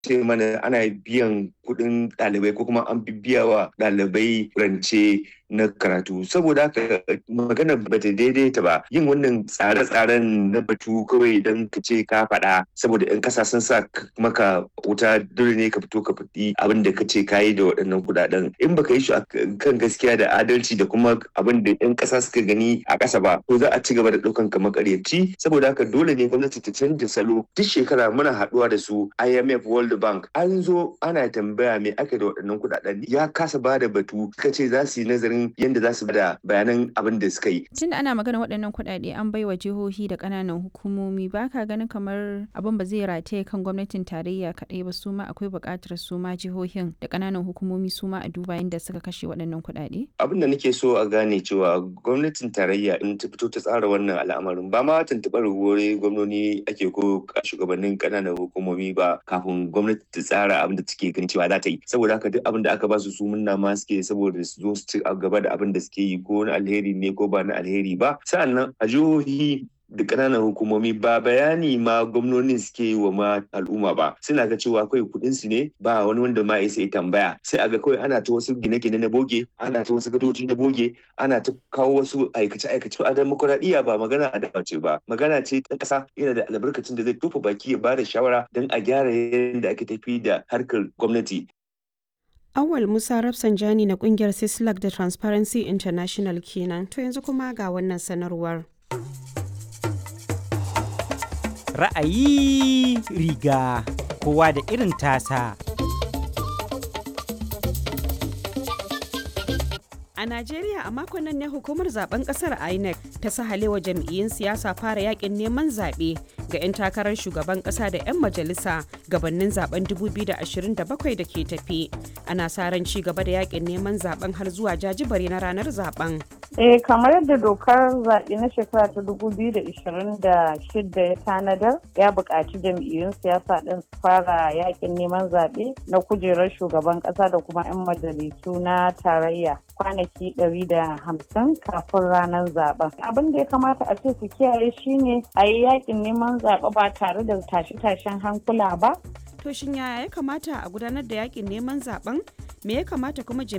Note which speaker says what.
Speaker 1: ce mana ana biyan kuɗin ɗalibai ko kuma an biya wa ɗalibai rance na karatu saboda haka magana ba ta daidaita ba yin wannan tsare-tsaren na batu kawai don ka ce ka faɗa saboda 'yan ƙasa sun sa maka wuta dole ne ka fito ka faɗi abin da ka ce ka yi da waɗannan kuɗaɗen in baka yi shi kan gaskiya da adalci da kuma abin da 'yan ƙasa suka gani a ƙasa ba to za a ci gaba da ɗaukan ka makaryaci saboda haka dole ne gwamnati ta canja salo duk shekara muna haɗuwa da su IMF World Bank an zo ana tambaya me ake da waɗannan kuɗaɗen ya kasa ba da batu suka ce za su yi nazarin yadda za su bada bayanan abin da suka yi.
Speaker 2: Tunda ana magana waɗannan kuɗaɗe an bai wa jihohi da ƙananan hukumomi ba ka ganin kamar abin ba zai rataye kan gwamnatin tarayya kaɗai ba su ma akwai buƙatar su ma jihohin da ƙananan hukumomi su ma a duba yadda suka kashe waɗannan kuɗaɗe?
Speaker 1: Abin da nake so a gane cewa gwamnatin tarayya in ta fito ta tsara wannan al'amarin ba ma tuntuɓar wuri gwamnoni ake ko shugabannin ƙananan hukumomi ba kafin gwamnati ta tsara abin da take ganin cewa za ta yi saboda haka duk abin da aka ba su su munna ma suke saboda su zo su ci gaba da abin da suke yi ko na alheri ne ko ba na alheri ba sa'annan a jihohi da ƙananan hukumomi ba bayani ma gwamnonin suke yi wa ma al'umma ba suna ga cewa kawai kuɗin su ne ba wani wanda ma ya tambaya sai a ga kawai ana ta wasu gine-gine na boge ana ta wasu gadoji na boge ana ta kawo wasu aikace-aikace a demokuraɗiyya ba magana a dace ba magana ce ta ƙasa yana da albarkacin da zai tofa baki ya ba da shawara don a gyara yadda ake tafi da harkar gwamnati
Speaker 3: Awal Musa Rafsanjani na kungiyar Sislak da Transparency International kenan. To yanzu kuma ga wannan sanarwar.
Speaker 4: Ra'ayi riga kowa da irin tasa.
Speaker 3: A Najeriya a makon nan ne hukumar zaben kasar INEC ta sahalewa jam'iyyun siyasa fara yakin neman zaɓe ga 'yan takarar shugaban ƙasa da 'yan majalisa gabanin zaben 2027 da ke tafi. Ana sa ran ci gaba da yakin neman zaben har zuwa jajibare na ranar zaben.
Speaker 5: Eh kamar yadda dokar zaɓe na shekara ta 2026 ya tanadar ya buƙaci jam'iyyun siyasa ɗin su fara yakin neman zaɓe na kujerar shugaban ƙasa da kuma 'yan majalisu na tarayya kwanaki 150 kafin ranar zaben. Abin da ya kamata a ce su kiyaye shine a yi yakin neman zaɓe ba tare da tashe-tashen hankula ba.
Speaker 3: To shin yaya ya kamata a gudanar da yakin neman zaben? Me ya kamata kuma